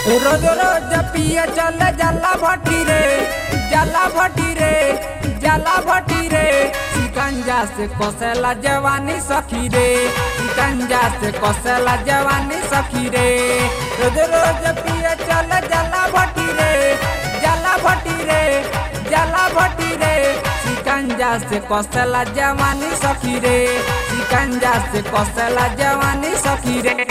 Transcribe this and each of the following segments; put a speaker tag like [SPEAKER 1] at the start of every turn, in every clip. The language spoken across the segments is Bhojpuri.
[SPEAKER 1] रोज रोज पिए चल जला भट्टी रे जला भट्टी रे जला भट्टी रे शिकंजा से कोसेला जवानी सखी रे शिकंजा से कोसेला जवानी सखी रे रोज रोज पिए चल जला भट्टी रे जला भट्टी रे जला भट्टी रे शिकंजा से कोसेला जवानी सखी रे शिकंजा से कोसेला जवानी सखी रे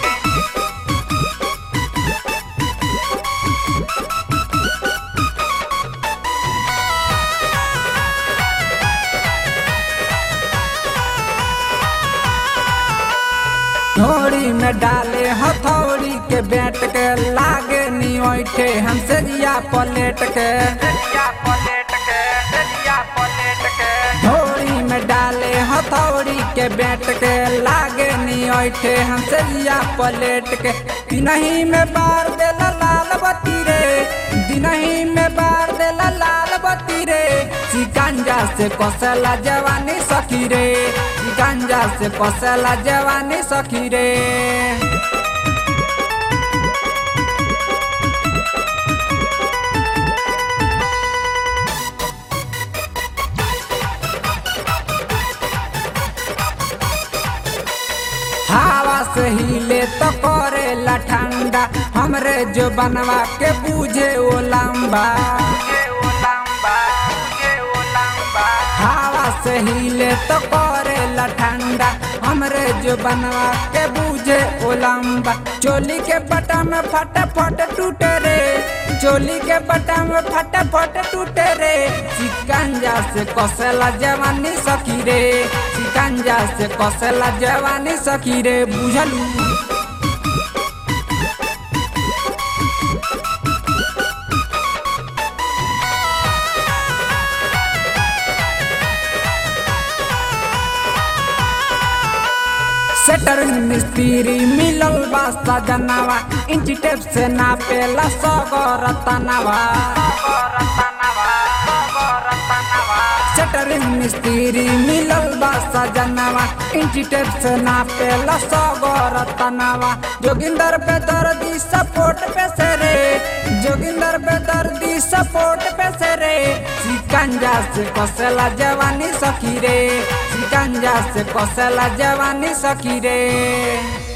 [SPEAKER 1] थोड़ी में डाले हथौड़ी के बैठ के लागे नी ओइठे हमसे जिया पलेट के थोड़ी में डाले हथौड़ी के बैठ के लागे नी ओइठे हमसे जिया पलेट के दिनही में बार देला लाल बत्ती रे दिनही में बार देला लाल बत्ती रे शिकंजा से कोसला जवानी सखी रे शिकंजा से कोसला जवानी सखी रे हवा से हिले तो करेला ठंडा हमरे जो बनवा के बूझे ओ लंबा हवा से हिले तो करेला ठंडा हमरे जो बनवा के बूझे ओ लंबा चोली के बटा में फट फट टूटे रे चोली के बटा में फट फट टूटे रे शिकंजा से कसेला जवानी सखी रे शिकंजा से कसेला जवानी सखी रे बुझलू सेटर मिस्त्री मिलल बा सजनावा इंची टेप से नापेला सगर तनावा सेटर मिस्त्री मिलल बा सजनावा इंची टेप से नापेला सगर तनावा जोगिंदर पे दर्दी सपोर्ट पे से रे जोगिंदर पे दर्दी सपोर्ट पे से रे शिकंजा से कसेला जवानी सखी रे शिकंजा से कसेला जवानी सखी रे